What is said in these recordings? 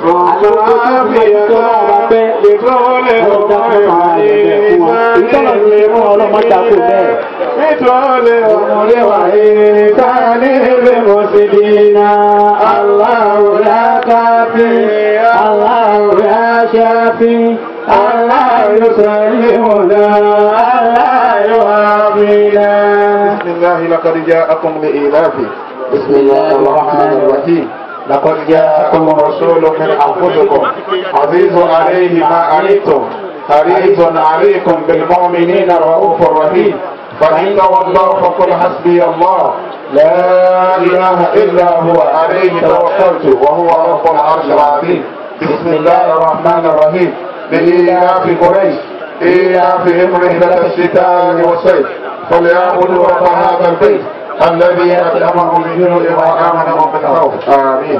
Nítorí ọmọdé wà ní sáàlì rẹ̀ mọ̀ sí dínà. Allahu la káfí, Allahu la ṣáfí, Allahu yusallimuna, Allahu yu'afina. بسم الله لقد جاءكم لإيلاف بسم الله الرحمن الرحيم لقد جاءكم رسول من أنفسكم عزيز عليه ما عنيتم حريص عليكم بالمؤمنين رؤوف رحيم فإن تولوا فقل حسبي الله لا إله إلا هو عليه توكلت وهو رب العرش العظيم بسم الله الرحمن الرحيم لإيلاف قريش إيلافهم رحلة الشتاء والصيف فليعبدوا رب هذا البيت الذي أطعمهم من جوع وآمنهم من خوف آمين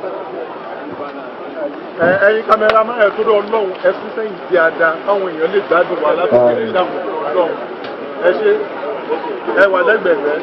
ẹ ẹyin kámẹ́rámà ẹ̀ tó dọ̀ ọlọ́run ẹ sún sẹ́yìn di ada káwọn èèyàn lè gbádùn wa láti fi lè dààmú ọlọ́run ẹ ṣe ẹ wà lẹ́gbẹ̀ẹ́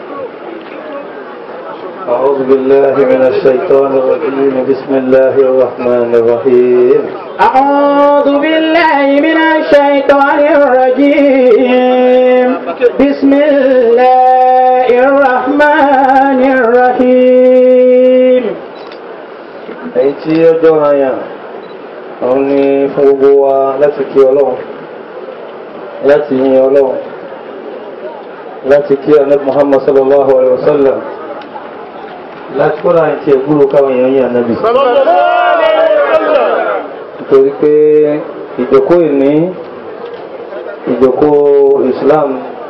أعوذ بالله من الشيطان الرجيم بسم الله الرحمن الرحيم أعوذ بالله من الشيطان الرجيم بسم الله الرحمن الرحيم èyí tí ó jọra yàn òun ni fún gbogbo wa láti kí ọlọ́run láti yin ọlọ́run láti kí anabi muhammad sallallahu alayhi wa sallam láti kóra àti ẹ̀gbúrò káwọn èèyàn yin anabi. nítorí pé ìjókòó ìní ìjókòó islam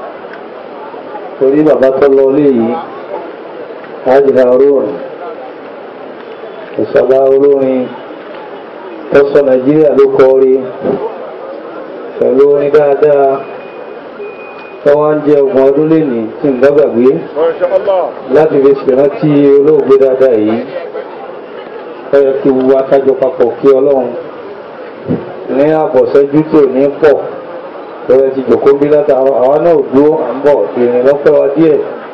torí bàbá tó lọ lé yìí hajj harun ìṣọ̀lá olórin tó sọ nàìjíríà ló kọ orí pẹ̀lú orin dáadáa tó wá ń jẹ ọgbọ̀n ọdún lénìí tí ń gbàgbé láti fi ṣèrántí olóògbé dáadáa yìí ó yẹ kí wúwo akájọ papọ̀ kí ọlọ́run ní àbọ̀sẹ́jú tí ò ní pọ̀ lọ́wọ́ ti jòkó bí látàrọ àwa náà ò dúró à ń bọ̀ ìrìn lọ́pẹ́ wa díẹ̀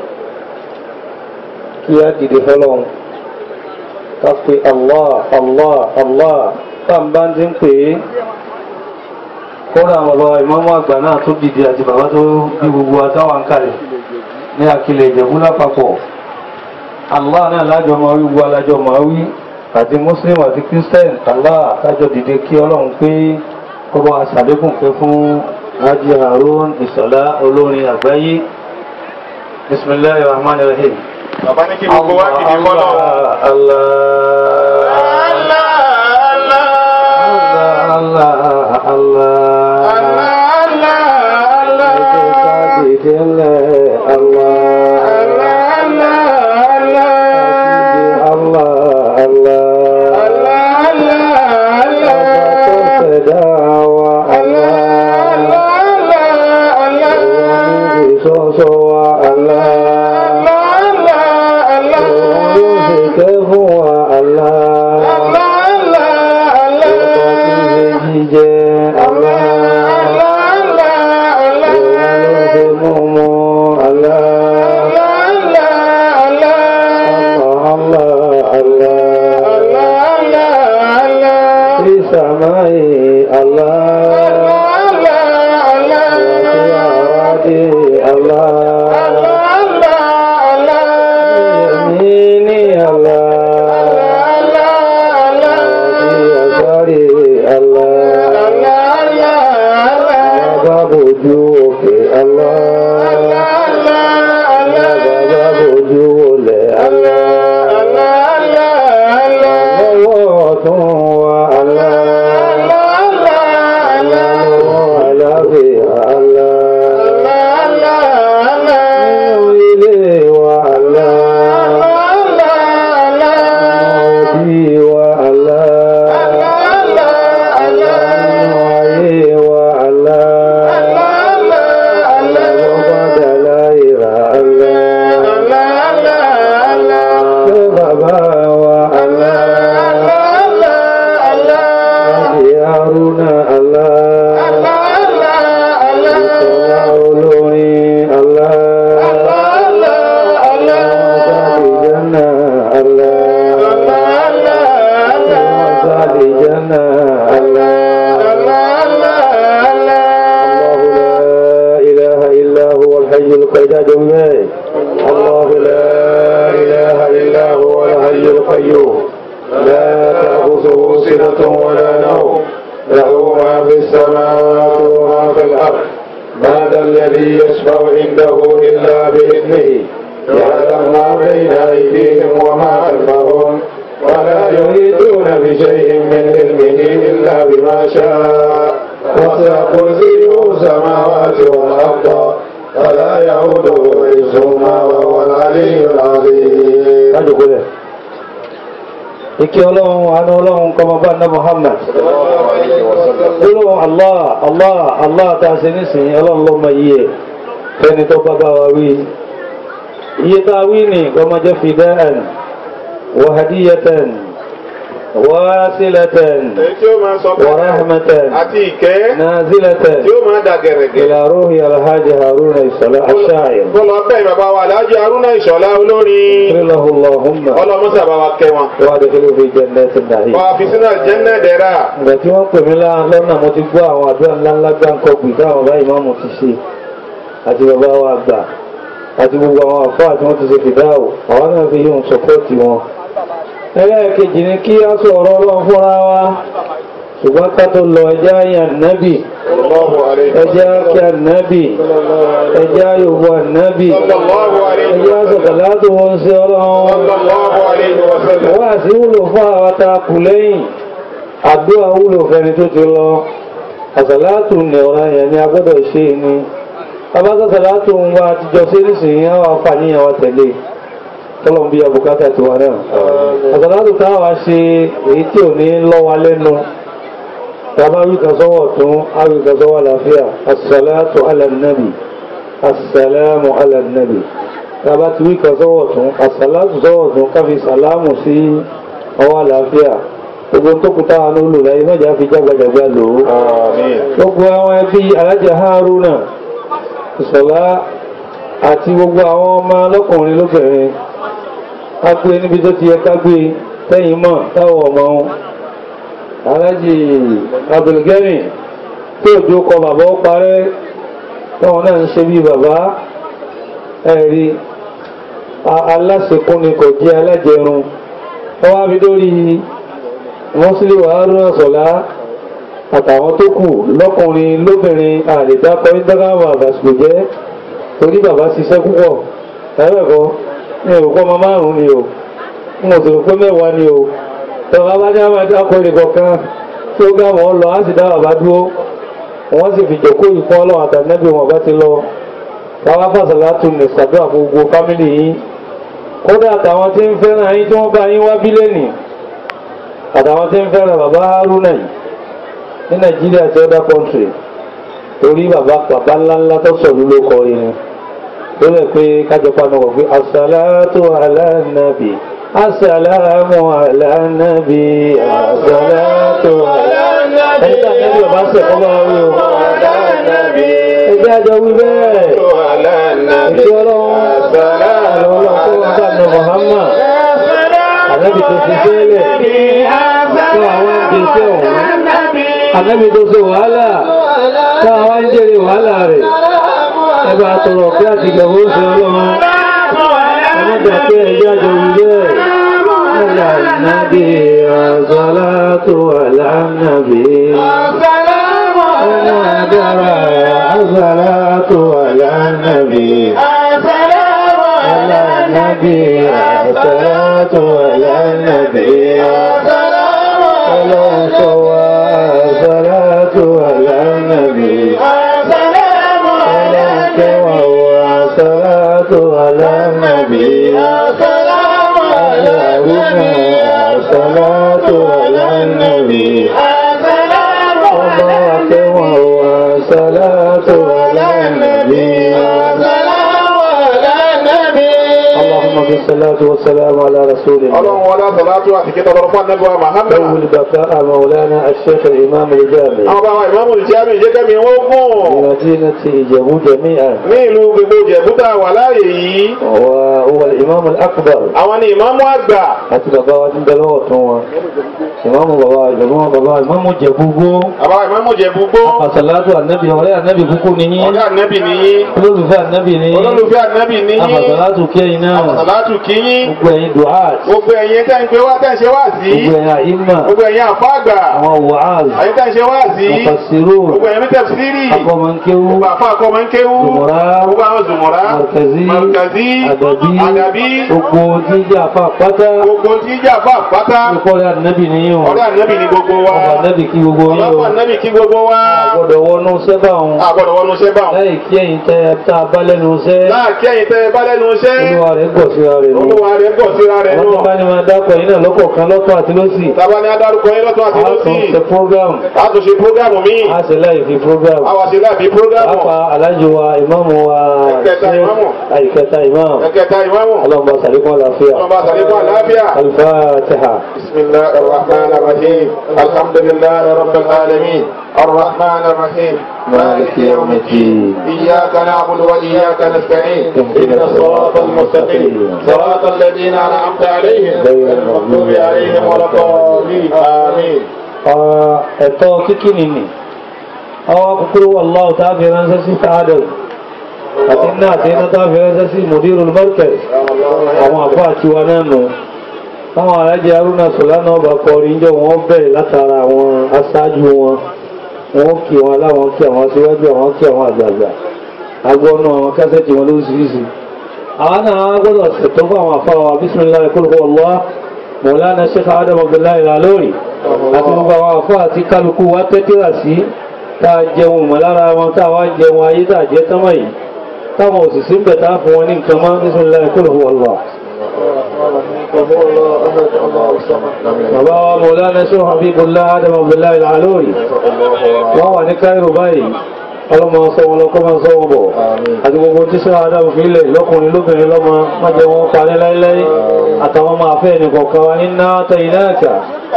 kí á dìde fọlọ́run ká pe allah allah allah táǹbá ti ń pè é kódà àwọn bàbá ìmọ̀mọ́ àgbà náà tó dìde àti bàbá tó bí gbogbo àtàwọn kalẹ̀ ní àkìlẹ̀ ìjẹ̀bú lápapọ̀ allah náà lájọ máa wí gbogbo alájọ máa wí àti muslim àti christian allah kájọ dìde kí ọlọ́run pé kó bá aṣàlékún pé fún Haji Harun Ìṣọ̀lá olórin àgbáyé bisimilahi rahman rahim. bàbá ní kí gbogbo wa dìde fọ́lọ́ Allah Allah Allah Allah تأخذه سنة ولا نوم له ما في السماوات وما في الأرض ما ذا الذي يشفع عنده إلا بإذنه يعلم ما بين أيديهم وما خلفهم ولا يحيطون بشيء من علمه إلا بما شاء وسع كرسيه السماوات والأرض ولا يعوده حفظهما وهو العلي العظيم kájòkó rẹ̀ ìkí ọlọ́run àánú ọlọ́run kọmọ bá ná Muhammad gbólóhùn Allah Allah Allah tá a ṣe nísìnyí ọlọ́run ló mọ iye ẹ̀ fẹ́ni tó bá bá wa wí iye tá a wí ní kọmọ jẹ́ fida'an wa hadiyatan wa silatan èyí tí ó máa sọ wa rahmatan àti ìkẹ́ nazilatan tí ó máa dà gẹ̀rẹ̀gẹ̀. ila ruhi alhaji haruna isala ash-sha'ir kó lọ bẹ́ẹ̀ bàbá wa Alhaji Haruna Ìṣọ̀lá olórin qila allahumma ọlọ́mọ́sà bá wa kẹ́ wọn. wa adkhilhu fi jannatin na'im wà á fi sínú àjẹ́nà dẹ̀ra. ìgbà tí wọ́n pè mí lá- lọ́nà mo ti gbọ́ àwọn àdúrà ńláńlá gbáǹkọ́ gbì táwọn bàbá ìmáàmù ti ṣe àti bàbá wa àgbà àti gbogbo àwọn àfáà tí wọ́n ti ṣe fìdáwò àwọn náà fi yóò sọpọ́ọ̀tì wọn. ẹlẹ́ẹ̀kejì ni kí á sọ̀rọ̀ ọlọ́run fúnra wa ṣùgbọ́n ká tó lọ ẹjẹ́ àyàn nábì Sallallahu alayhi wa ẹjẹ́ sallam. kí ànábì ẹjẹ́ àyòwò ànábì Sallallahu alayhi wa ẹjẹ́ sallam. àsọ̀kàlátò wọn sí ọlọ́run Sallallahu alayhi wa sallam. wọ́n àti wúlò fún àwọn tá a kù lẹ́yìn àdúrà wúlò fẹ́ni tó ti lọ àsàlátù ní ọ̀rọ̀ yẹn ni a gbọ́dọ̀ ṣe ni abáṣàsàlátù ń wá àtijọ́ sí nísìnyí àwọn àfàníyàn wa tẹ̀lé tọ́lọ́mù bí abùkátà tiwa náà àsàlátù táwa ṣe èyí tí ò ní lọ́ wa lẹ́nu tàbá wí kan sọ́wọ́ tún á wí kan sọ́wọ́ àlàáfíà àsàlátù alànàbì àsàlámù alànàbì tàbá ti wí kan sọ́wọ́ tún àsàlátù sọ́wọ́ tún káfí sàlámù sí ọwọ́ àlàáfíà gbogbo tó kú táwa ló lò láyé mẹ́jà fi jágbàjàgbà lò ó Àmín. gbogbo àwọn ẹbí alájà Haruna ìṣọ̀lá àti gbogbo àwọn ọmọ lọ́kùnrin lóbìnrin ká gbé níbi tó ti yẹ ká gbé tẹ́yìn mọ̀ táwọn ọmọ wọn alájì abdulgani tí òjò kọ bàbá ó parẹ́ táwọn náà ń ṣe bí bàbá ẹ̀rí aláṣekún ni kò jẹ́ alájẹrun wọ́n wá fi dórí mọ́sílẹ̀ Haruna Ṣọlá àtàwọn tó kù lọ́kùnrin lóbìnrin àlèdákọ́ ìdágáwà àbàṣìkò jẹ́ torí bàbá ṣiṣẹ́ púpọ̀ ẹ̀rẹ́kọ́ ní òkú ọmọ márùn-ún ni o ń mọ̀ sọ̀rọ̀ pé mẹ́wàá ni o tọ́wọ́ bá ní àwọn adákọ̀ èrè kọ̀ọ̀kan tí ó gá wọn lọ á sì dá bàbá dúró wọ́n sì fi jòkó ìfún ọlọ́run àtànẹ́bí wọn bá ti lọ káwá fàṣàlá tún ní sàdúrà fún gbogbo fámìlì yín kódà àtàwọn tí ń fẹ́ràn yín tí wọ́n bá yín wá bílẹ̀nì àtàwọn tí ń fẹ́ràn bàbá Haruna yìí ní nàìjíríà àti other country torí bàbá bàbá ńláńlá tó sọ̀rọ̀ ló kọ irin tó lè pé kájọpá náà wọ̀ pé asàlátù alánàbì asàlámù alánàbì asàlátù alánàbì ẹni tí àjẹ́bí ọba ń sẹ̀kọ́ bá wí o ẹgbẹ́ àjọ wí bẹ́ẹ̀ ìṣẹ́ ọlọ́run àlọ́ ọlọ́run tó ń bá nù Muhammad ànábì tó ti sẹ́lẹ̀ tó àwọn gbèsè ọ̀hún ànábì tó ṣe wàhálà tó àwọn ń jèrè wàhálà rẹ̀ ẹgbẹ́ àtọ̀rọ̀ pé àti ìgbàgbọ́ ṣe ọlọ́run ọmọdé pé ẹjọ́ àjọ wí bẹ́ẹ̀ alánàbì àzọ́látò alánàbì ọmọ agbára àzọ́látò alánàbì alánàbì àzọ́látò alánàbì ọlọ́sọ̀wà àzọ́látò alánàbì ọlọ́kẹwà àzọ́látò alánàbì Allahumma àzọ́látò alánàbì ọba akẹwà àzọ́látò alánàbì اللهم بالصلاة والسلام على رسول الله ọlọ́run wọlé àtàlátù àti kíkọ́ lọ́rọ̀ fún anábíwá Muhammad. أول بقاء مولانا الشيخ الإمام الجامع àwọn bá wa ìmáàmù ìjáàmì ìjẹ́kẹ́mi wọ́n gùn بمدينة إجابو جميعا ní ìlú gbogbo jẹ̀bútà wà láàyè yìí. وهو الإمام الأكبر àwọn ni ìmáàmù àgbà. àti bàbá wa ti ń bẹ lọ́wọ́ tún wọn ìmáàmù bàbá ìmáàmù bàbá ìmáàmù jẹ̀búgbó àbá ìmáàmù jẹ̀búgbó. àfàsàlátù ànábì ọ̀rẹ́ ànábì kúkú nìyí ọ̀gá ànábì nìyí. olólùfẹ́ ànábì nìyí olólùfẹ́ ànábì nìyí. àfàsàlátù kẹ́yìn náà àfàsàlátù sàlátù kìíyín gbogbo ẹ̀yin duhat gbogbo ẹ̀yin tẹ́ ń gbé wá tẹ́ ń ṣe wá sí gbogbo ẹ̀yin àyímà gbogbo ẹ̀yin àfáàgbà àwọn wàhálà ẹ̀yin tẹ́ ń ṣe wá sí mufassirun gbogbo ẹ̀yin tafsiri akọmọkéwú gbogbo àfa akọmọ ń kéwú Zumura, gbogbo àwọn zùmọ̀rá markazi markazi àdàbí àdàbí gbogbo jíjà fà pátá gbogbo tí ń jà fún àpáta ìkọlẹ̀ ànábì nìyí ọ̀rẹ́ ànábì ní gbogbo wa ọba ànábì kí gbogbo yín o ọlọ́pàá ànábì kí gbogbo wa gbọ́dọ̀ wọnú sẹ́bà òun àgbọ̀dọ̀ wọnú iṣẹ́ bá wọn. láì kí ẹ̀yin tẹ́ ẹ tá a bá lẹ́nu iṣẹ́ láàkí ẹ̀yin tẹ́ ẹ bá lẹ́nu iṣẹ́ olúwa rẹ̀ gbọ̀ síra rẹ̀ nù olúwa rẹ̀ ń bọ̀ síra rẹ̀ àwọn tó bá náà ní máa dákọ̀ yín náà lọ́kọ̀ọ̀kan lọ́tọ̀ àti lọ́sì tàbá ní adarúkọ yín lọ́tọ̀ àti a lọ́sì tún ṣe program àtúnṣe prógámù míì a sì láì fi program àwàṣe láàbí prógámù pàápàá alájọ wa ìmáàmù wa Ẹ̀kẹta ṣe ìmáàmù. àìkẹta ìmáàmù ẹ̀kẹta ìmáàmù ọlọ́mọba sàlékún àlàáfíà ọlọ́mọba sàlékún àlàáfíà. alifatiha بسم الله الرحمن الرحيم الحمد لله رب العالمين الرحمن الرحيم مالك يوم الدين إياك نعبد وإياك نستعين اهدنا الصراط المستقيم صراط الذين أنعمت عليهم غير المغضوب عليهم ولا الضالين آمين Ah, ẹ̀tọ́ kíkí nìní àwọn kúkúrú wallahu tá a fi ránṣẹ́ sí sáádọ̀ àti iná àti iná tá a fi ránṣẹ́ sí mudirul markaz àwọn àbá àti wa náà nù táwọn alájẹ arúnà sọlánà ọba kọrin jọ wọn bẹ̀rẹ̀ látara àwọn aṣáájú wọn wọn kí wọn láwọn kí àwọn aṣíwájú àwọn kí àwọn àgbààgbà agbọ́nù àwọn kásẹ̀tì wọn lóríṣiríṣi àwọn náà gbọ́dọ̀ ṣètò fún àwọn afárá wa bismillahir qul huwallahu mọ̀lánà sheikh adam abdullahi lalori àti gbogbo àwọn afọ àti kálukú wa tẹ́tíra sí tá a jẹun mọ̀ lára wọn tá a wá jẹun ayé tá a jẹ tánmọ̀ yìí táwọn òṣìṣẹ́ ń bẹ̀ tá a fún wọn ní nǹkan mọ́ bismillahir qul huwallahu bàbá wa mọ̀lánà sheikh habibullah adam abdullahi lalori wọ́n wà ní cairo báyìí ọlọ́mọ sọ wọn lọ́kọ́ máa sọ wọn bọ̀ àti gbogbo tí sọ adam fílẹ̀ lọ́kùnrin lóbìnrin lọ́mọ má jẹ́ wọn parí láíláí àtàwọn máa fẹ́ ẹnì kọ̀ọ̀kan wa ní náà tẹ iná ẹ̀ka.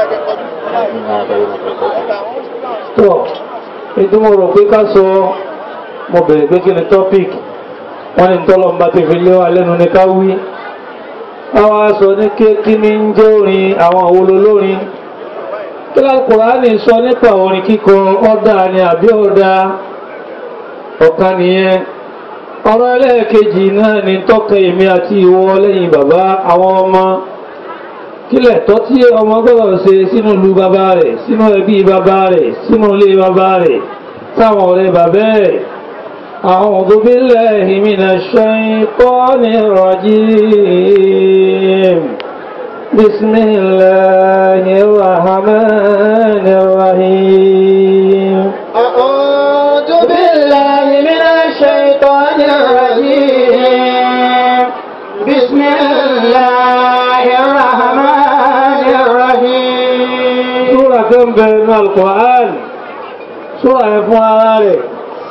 tó ìdúmọ̀ rò pé ká sọ mo bẹ̀rẹ̀ pé kí ni topic wọ́n ní tọ́lọ́mbà ti fi lé wa lẹ́nu ní ká wí. àwa sọ ní kí ní ń jẹ́ orin àwọn àwòlò lórin kí Al-Kùránì sọ nípa orin kíkọ ọ̀dà ni àbí ọ̀dà ọ̀kan nìyẹn ọ̀rọ̀ ẹlẹ́ẹ̀kejì náà ni tọ́ka èmi àti ìwọ lẹ́yìn bàbá àwọn ọmọ kílẹ̀ tọ́ tí ọmọ gbọ́dọ̀ ṣe sínú ìlú bàbá rẹ̀ sínú ẹbí bàbá rẹ̀ sínú ilé bàbá rẹ̀ sáwọn ọ̀rẹ́ bàbá rẹ̀ أعوذ بالله من الشيطان الرجيم بسم الله الرحمن الرحيم أعوذ بالله من الشيطان الرجيم بسم الله الرحمن الرحيم Súra kan bẹ̀rẹ̀ ní Al-Qur'an, súra ẹ̀ fún ara rẹ̀.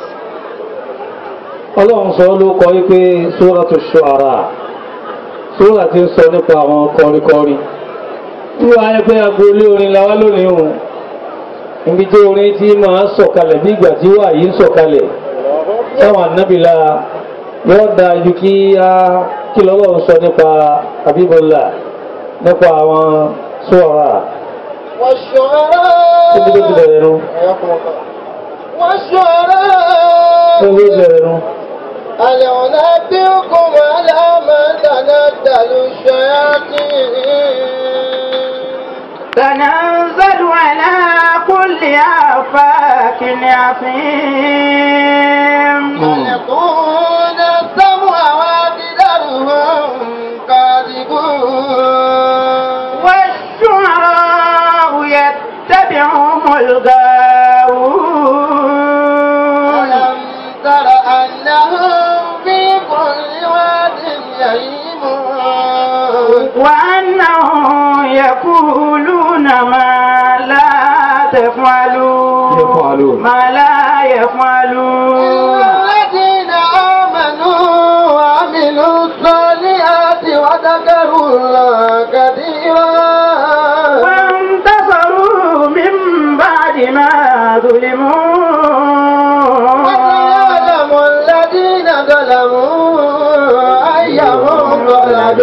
Ọlọ́run sọ ló kọ wípé Súratu Shu'ara, súra ti ń sọ nípa àwọn kọrinkọrin. Tí wọ́n á pé agboolé orin la wá lónìí hùn, ibi tí orin ti máa ń sọ̀kalẹ̀ bí ìgbà tí wà yìí ń sọ̀kalẹ̀. Táwọn ànábìlà yóò dáa ju kí á kí lọ́lọ́run sọ nípa Habibullah nípa àwọn Shu'ara. Ibi tó ti والشعراء bẹ̀rẹ̀ nu. والشعراء Ibi tó ti bẹ̀rẹ̀ nu. هل أنبئكم على من تنزل الشياطين تنزل على كل آفاك أثيم يكون السمع وأكثرهم كاذبون والشعراء يتبعهم الغاوون ألم تر أنهم في كل واد يهيمون وأنهم يقولون ما لا تفعلون يفعلون. ما لا يفعلون الذين آمنوا وعملوا الصالحات وذكروا الله كثيرا وانتصروا من بعد ما ظلموا وسيعلم الذين ظلموا أي منقلب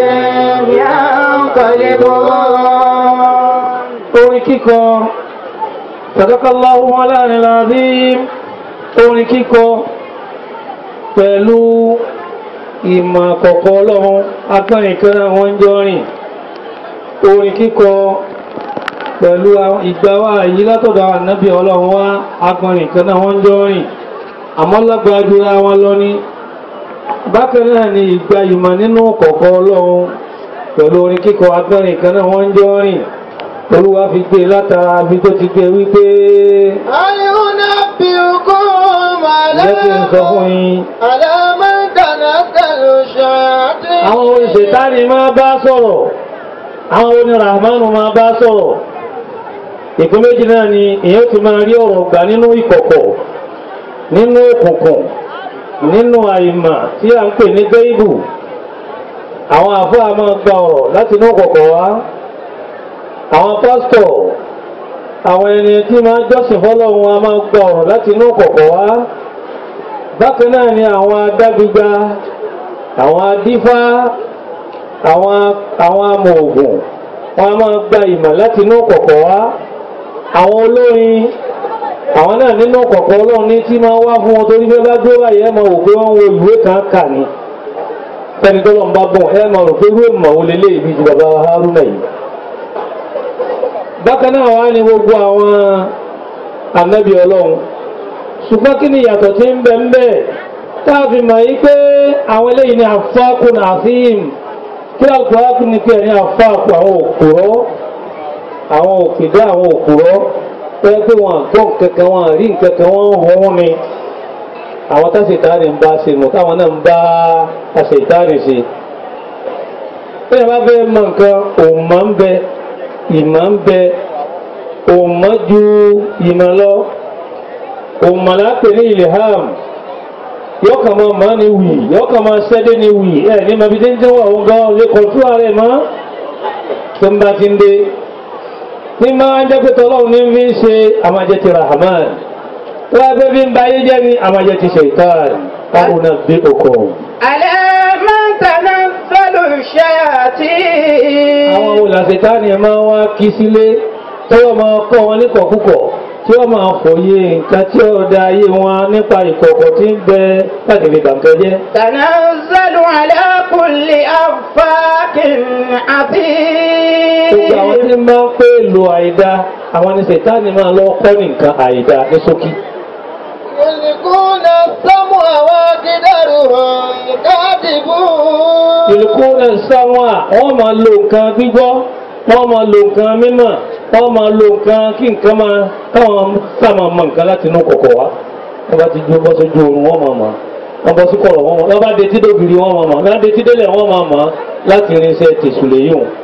ينقلبون orin kíkọ sadakallahu alánilazim orin kíkọ pẹ̀lú ìmọ̀ àkọ́kọ́ ọlọ́run agbọ́nrin kan náà wọ́n ń jọ rìn orin kíkọ pẹ̀lú àwọn ìgbàwà yìí látọ̀dọ̀ àwọn ànábì ọlọ́run wá agbọ́nrin kan náà wọ́n ń jọ rìn àmọ́ lágbàájúra wọn lọ ní bákan náà ni ìgbà ìmọ̀ nínú kọ̀ọ̀kọ́ ọlọ́run pẹ̀lú orin kíkọ agbọ́nrin kan náà wọ́n ń jọ rìn olúwa fi gbé látara bí tó ti gbé wípé أينبئكم على jẹ́ kí n sọ fún yín على من تنزل الشياطين àwọn oníṣètánì máa bá sọ̀rọ̀ àwọn oníràmánù máa bá sọ̀rọ̀ ìpín méjì náà ni èyàn ti máa rí ọ̀rọ̀ gbà nínú ìkọ̀kọ̀ nínú òkùnkùn nínú àìmà tí a ń pè ní bẹ́ìbù àwọn àfáà máa gba ọ̀rọ̀ láti inú ìkọ̀kọ̀ wá àwọn pásítọ̀ àwọn ẹni tí máa jọ́sìn fọ́lọ́run a máa gba ọ̀rọ̀ láti inú ìkọ̀kọ̀ wá bákan náà ni àwọn adágbígba àwọn adífá àwọn àwọn amòògùn wọn a máa gba ìmọ̀ láti inú kọ̀kọ̀ wá àwọn olórin àwọn náà nínú kọ̀kọ̀ ọlọ́run ní tí máa wá fún wọn torí fẹ́ bá dúró báyìí ẹ máa wò pé wọ́n ń wo ìwé kan kà ní fẹ́ni tó lọ́n bá bọ̀ ẹ máa rò pé irú ìmọ̀ wo lélẹ̀ ìbí ju bàbá Haruna yìí bákan náà wá ní gbogbo àwọn ànábì ọlọ́run ṣùgbọ́n kí ni ìyàtọ̀ tí ń bẹ ń bẹ táàfin mọ̀ yí pé àwọn eléyìí ni àfáàkùn àfíìm kí alukóraku ni pé ẹni àfáàkùn àwọn òkúrọ́ àwọn òkèdè àwọn òkúrọ́ pé pé wọn àgbọ̀ kankan wọn àrí nkankan wọn ń hún ni àwọn tásìtáàrí ń bá ṣe mọ̀ táwọn náà ń bá àṣetánì ṣe bí ẹ bá fẹ́ mọ nǹkan òmà ń bẹ ìmọ̀ ń bẹ òmà ju ìmọ̀ lọ òmà lápè ní ilham yọkàn máa máa ní wì yọkàn máa ṣẹ́dé ní wì ẹ̀ ní màbí tí ń tẹ́wọ̀ òun gan lè kọ̀tú ààrẹ mọ́ tó ń bá ti ń dé ní máa ń jẹ́ pé tọ́lọ́run ní fi ń ṣe àmàjẹ ti rahman tó wá pé bí ń ba ayé jẹ́ ní àmàjẹ ti ṣèitán káwọn náà bí okò. على من تنزل الشياطين àwọn olùlàṣetánì ẹ̀ máa wá kí sílé tí wọ́n máa kọ́ wọn ní kọ̀kúkọ̀ tí wọ́n máa fòye nǹkan tí ó da ayé wọn nípa ìkọ̀kọ̀ tí ń bẹ láti fi bàǹkẹ́ jẹ́. تنزل على كل أفاك gbogbo àwọn tí عظيم ń bá ń pè lo àìda àwọn ní sètáni máa lọ kọ́ ní nǹkan àìda ní ṣókí. يلقون السمع وأكثرهم كاذبون ìlúkú náà sáwọn à wọ́n máa lo nǹkan gbígbọ́ wọ́n máa lo nǹkan mímọ̀ wọ́n máa lo nǹkan kí nǹkan máa káwọn sáàmà mọ nǹkan láti inú kọ̀kọ̀ wá wọ́n bá ti jó bọ́ sójú oorun wọ́n máa mọ̀ wọ́n bọ́ sí kọ̀rọ̀ wọ́n mọ̀ wọ́n bá detí dóbìrì wọ́n máa mọ̀ wọ́n bá detí délẹ̀ wọ́n máa mọ̀ láti irinṣẹ́ tèṣùlẹ̀ yìí hùn.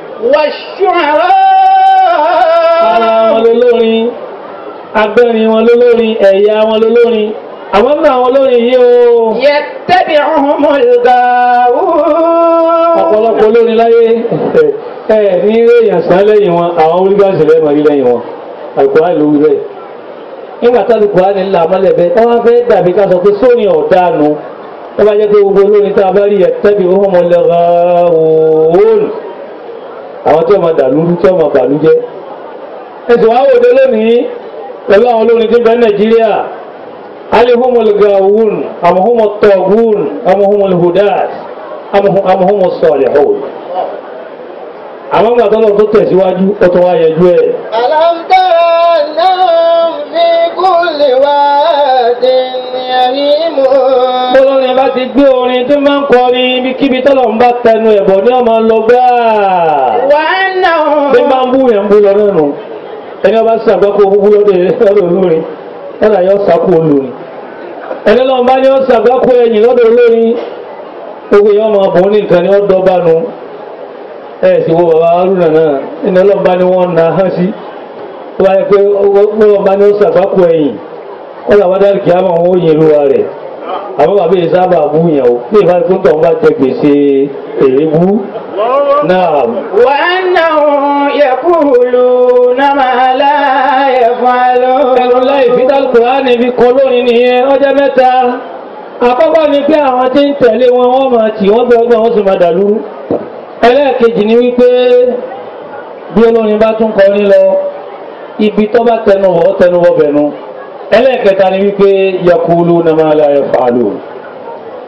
ara wọn والشعراء lolórin agbẹ́rin wọn lolórin ẹ̀yà wọn lolórin àwọn náà àwọn olórin yìí o يتبعهم الغاوون ọ̀pọ̀lọpọ̀ olórin láyé ẹ̀ ní eré ìyànsán lẹ́yìn wọn àwọn onígbàsí lẹ́yìn wọn rí lẹ́yìn wọn àlùkùránì ló wí bẹ́ẹ̀ nígbà tá àlùkùránì ńlá mọ́lẹ̀ bẹ́ẹ̀ wọ́n wá fẹ́ dàbí ká sọ pé sóní ọ̀dánu wọ́n bá jẹ́ pé gbogbo olórin tá a bá rí ẹ̀ tẹ́bi ó mọ̀ lẹ́ra òun àwọn tí wọ́n máa dàlúrú tí wọ́n máa bàlú jẹ́ ẹ̀sùn wá wòde lónìí pẹ̀lú àwọn olórin tí ń bẹ Nàìjíríà alihumul gawun amuhumul tọgun amuhumul hudat amuhumul salihun àwọn ìgbà tọ́lọ̀ tó tẹ̀síwájú ó tó wá yẹjú ẹ̀ ألم تر أنهم في كل واد يهيمون Bọ́lọ́rin bá ti gbé orin tó máa ń kọrin ibikíbi tọ́lọ̀ ń bá tẹnu ẹ̀bọ̀ ní ọmọ lọ gbáà. وأنهم Bí máa ń bú yẹn ń bú lọ náà nù. Ẹni ọba sí àgbákò búbú lọ́dọ̀ lọ́dọ̀ olórin, ẹ̀rọ yọ sákò olórin. Ẹni lọ́n bá ní ọ sàgbákò ẹ̀yìn lọ́dọ̀ olórin, gbogbo èèyàn máa bọ̀ ní nǹkan ni ó dọ́bà nu. Ẹ sì wo bàbá Haruna náà, ẹni ọlọ́n bá ní wọ́n na hán sí. Ó bá yẹ pé ọlọ́n bá ní ọ sàgbákò ẹ̀yìn, ó làwọn dárí kìí àmọ́ wọn ó yin olúwa rẹ̀ àwọn bàbá yìí sábà bú yẹn o bí ìfà tó ń tọ̀ ń bá jẹ gbèsè èébú náà وأنهم يقولون ما لا يفعلون ẹnu láì fi dálùkùránì fi kọ lónìí nìyẹn ọjọ́ mẹ́ta àkọ́kọ́ ni pé àwọn tí ń tẹ̀lé wọn wọ́n máa tì wọ́n bẹ ọgbọ́n wọn sì máa dàlúrú ẹlẹ́ẹ̀kejì ni wípé bí olórin bá tún kọrin lọ ibi tó bá tẹnu wọ́ tẹnu wọ́ bẹ̀nu ẹlẹ́ẹ̀kẹta ni wípé yakulu na ma la yaf'alu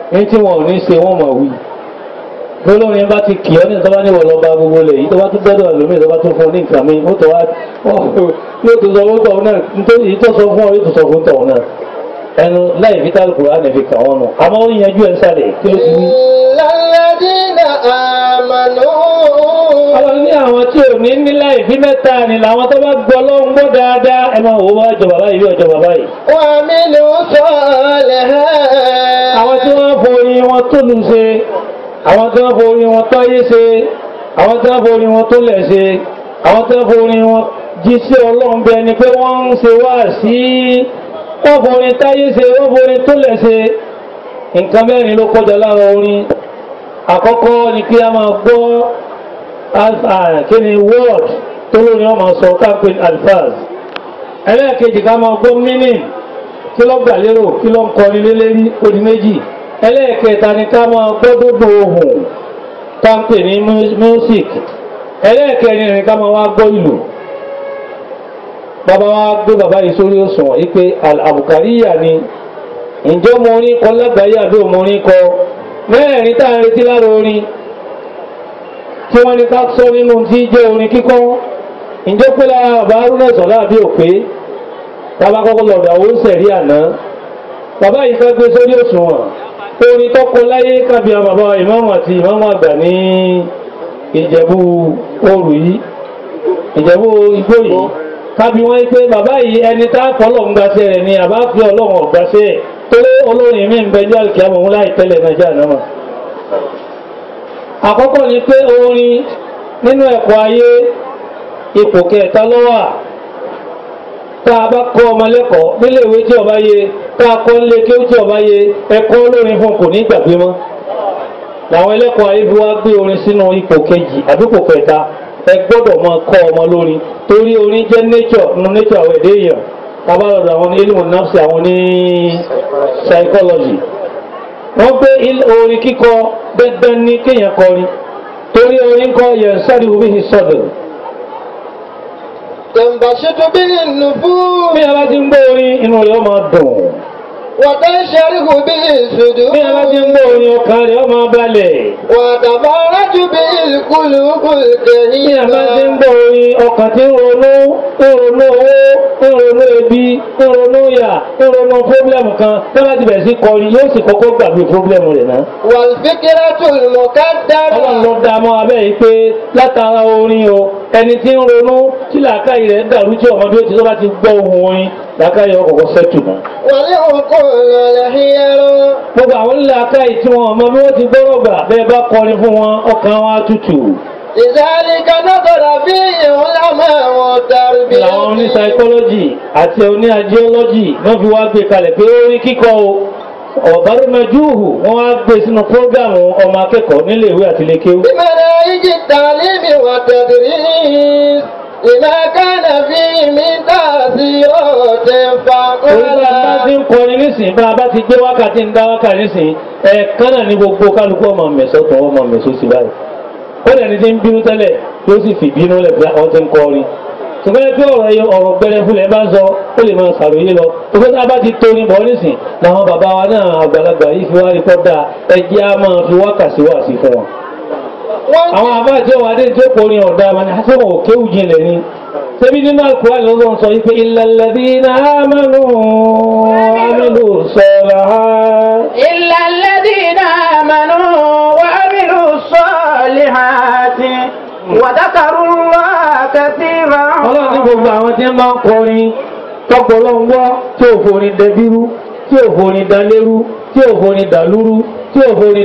ní tí wọn ò ní ṣe wọn mọ̀ wí gbólórin bá ti kì ọ́ ní ìtọ́ba ní wọ̀lọ́ bá gbogbo lẹ̀ yìí tó bá tún dọ́dọ̀ ẹlòmíì tó bá tún fún ọ ní nǹkan mi ó tó wá yóò tó sọ fún tọ̀hún náà nítorí èyí tó sọ fún ọ yóò tó sọ fún tọ̀hún náà ẹnu láì fi tálùkù rà nẹ̀fi kàn wọ́n nù àmọ́ ó yanjú ẹ̀ sálẹ̀ kí ló ti wí. Ìlàlẹ́dínà àmàlú. àwọn ní àwọn tí ò ní ní láì fi mẹ́ta ni làwọn tó bá gbọ́ lọ́wọ́ ń gbọ́ dáadáa ẹ máa wò ó wá jọ bàbá yìí ọjọ́ bàbá yìí. Wà mí ló sọ̀lẹ̀ hẹ́. àwọn tí wọ́n forí wọn tó lù ṣe àwọn tí wọ́n forí wọn táyé ṣe àwọn tí wọ́n forí wọn tó lẹ̀ ṣe àwọn tí wọ́n forí wọn jí sí ọlọ́run bẹ ni pé wọ́n ń ṣe wá sí wọ́n forí táyé ṣe wọ́n forí tó lẹ̀ ṣe nǹkan mẹ́rin ló kọjá lára orin àkọ́kọ́ ni kí a máa gbọ́ alfa- kí ni word tó lórí wọn máa sọ káàpin alfaz ẹlẹ́ẹ̀kejì ká máa gbọ́ meaning kí ló gbà lérò kí ló ń kọrin lé lérí odi méjì ẹlẹ́ẹ̀kẹta ni ká máa gbọ́ dódò ohùn tá ń pè ní mu- music ẹlẹ́ẹ̀kẹrin ni ká máa wá gbọ́ ìlú bàbá wa gbé bàbá yìí sórí òṣùwọ̀n yìí pé àbùkáríyà ni ǹjọ́ mo orin kọ lágbàáyé àbí òun orin kọ mẹ́rẹ̀ẹ̀rin tá à ń retí lára orin tí wọ́n ní ká sọ nínú tí jẹ́ orin kíkọ́ ǹjọ́ pé lára bàbá arúnà sọ̀lá àbí òpé bàbá kọ́kọ́ lọ́dọ̀ àwọn sẹ̀rí àná bàbá yìí ká gbé sórí òṣùwọ̀n orin tọ́kọ láyé kábíà bàbá ìmáàmù àti ìmáàmù àgbà ní ìjẹ̀bú òrù yìí ìjẹ̀bú igbó yìí kábí wọ́n pé bàbá yìí ẹni tá a fọlọ́ ń gbaṣẹ́ rẹ̀ ni àbá fi ọlọ́run ọ̀gbáṣẹ́ ẹ̀ torí olórin mi ń bẹ ní àlùkìyàmọ̀ òun láì tẹ́lẹ̀ náà jáà náà àkọ́kọ́ ni pé orin nínú ẹ̀kọ́ ayé ipò kẹta ló wà tá a bá kọ́ ọmọ lẹ́kọ̀ọ́ nílé ìwé tí ọba yé tá a kọ́ nílé kí ó tí ọba yé ẹ̀kọ́ olórin fún kò ní gbàgbé mọ́ làwọn ẹlẹ́kọ̀ọ́ ayé fi wá gbé orin sínú ipò kejì àbí ipò kẹta ẹ gbọ́dọ̀ máa kọ́ ọmọ lórin torí orin jẹ́ nature nínú nature àwọn èdè èèyàn tábà lọ́dọ̀ àwọn ní ilmu nafsi àwọn ní psychology wọ́n gbé il- orin kíkọ dandan ní kéèyàn kọrin torí orin kọ yẹn sáré wo bí hi sọ̀dọ̀ Tẹ̀m̀bàṣẹ́tò bí nùfú. bí a bá ti ń gbọ́ orin inú rẹ̀ ó máa dùn Wàtá ṣẹ́ríhù bí ìṣòdò. bí a bá ti ń gbọ́ orin ọkàn rẹ̀ ó máa balẹ̀ Wàtàbá rájú bí ìkúlù kùlùkẹ́ bí a bá ti ń gbọ́ orin ọkàn tí ń ronú ń ronú owó ń ronú ebi ń ronú ìyà ń ronú fúrọ́blẹ̀mù kan tí wọ́n bá ti bẹ̀rẹ̀ sí kọrin yóò sì kọ́kọ́ gbàgbé fúrọ́blẹ̀mù rẹ̀ náà. Wàlfíkírá tùlùmọ̀ ká dára. ọlọ́run ló dá mọ́ abẹ́ yìí pé látara orin o ẹni tí ń ronú tí làákàyè rẹ̀ dàrú tí ọmọdé ó ti tó bá ti gbọ́ ohun orin làákàyè ọkọ̀ sẹ́tù náà. Wàlé òkú lọ́lẹ̀ hiyẹ́rọ. gbogbo àwọn làákàyè tí wọn ọmọ bí wọ́n ti gbọ́rọ̀ gbà bẹ́ẹ̀ bá kọrin fún wọn ọkàn wọn á tutù. Ìzáríkà nọ́tọ̀rọ̀ bí ìhun lámọ́ àwọn tàbí. làwọn oní psychology àti oní agiology wọ́n fi wá gbé kalẹ̀ pé orin kíkọ o ọ̀bárùmẹ́júhù wọ́n wá gbé sínú prógámù ọmọ akẹ́kọ̀ọ́ nílé ìwé àti ilé kéwú. بمناهج التعليم والتدريس لما كان فيه من تأثيرات Orí bá a bá فعلا ti ń kọrin nísìnyí bá a bá ti gbé wákàtí ń dá wákàtí nísìnyí ẹ̀ẹ̀kan náà ní gbogbo kálukú ọmọ mẹ̀sọ́ tó ọmọ mẹ̀sọ́ sí báyìí. Ó lẹ́ni tí ń bínú tẹ́lẹ̀ yóò sì fi bínú lẹ̀ pé àwọn ti ń kọrin. Ṣùgbọ́n ẹgbẹ́ ọ̀rọ̀ ẹyọ ọ̀rọ̀ gbẹrẹfúlẹ̀ bá ń sọ ó lè máa ṣàròyé lọ. Ṣùgbọ́n tá a bá ti torin bọ̀ nísìn làwọn bàbá wa náà àgbàlagbà yìí fi wá rí kọ́ dáa ẹjẹ́ á máa fi wákàtí wá sí fún wọn. Àwọn àbá àti ọ̀wà adé tí ó kọrin ọ̀dà wọn ni àti wọn ò kéwù jinlẹ̀ ni. Ṣebí nínú Al-Qur'an lọ́wọ́ sọ yìí pé illal ladhina amanu wa amilu salihat. إلا الذين آمنوا وعملوا الصالحات وذكروا الله كثيرا Ọlọ́run ní gbogbo àwọn tí ń bá ń kọrin tọ́pọ̀lọ́ ń wá tí ò forin dẹbírú tí ò forin dalérú tí ò forin dàlúrú tí ò forin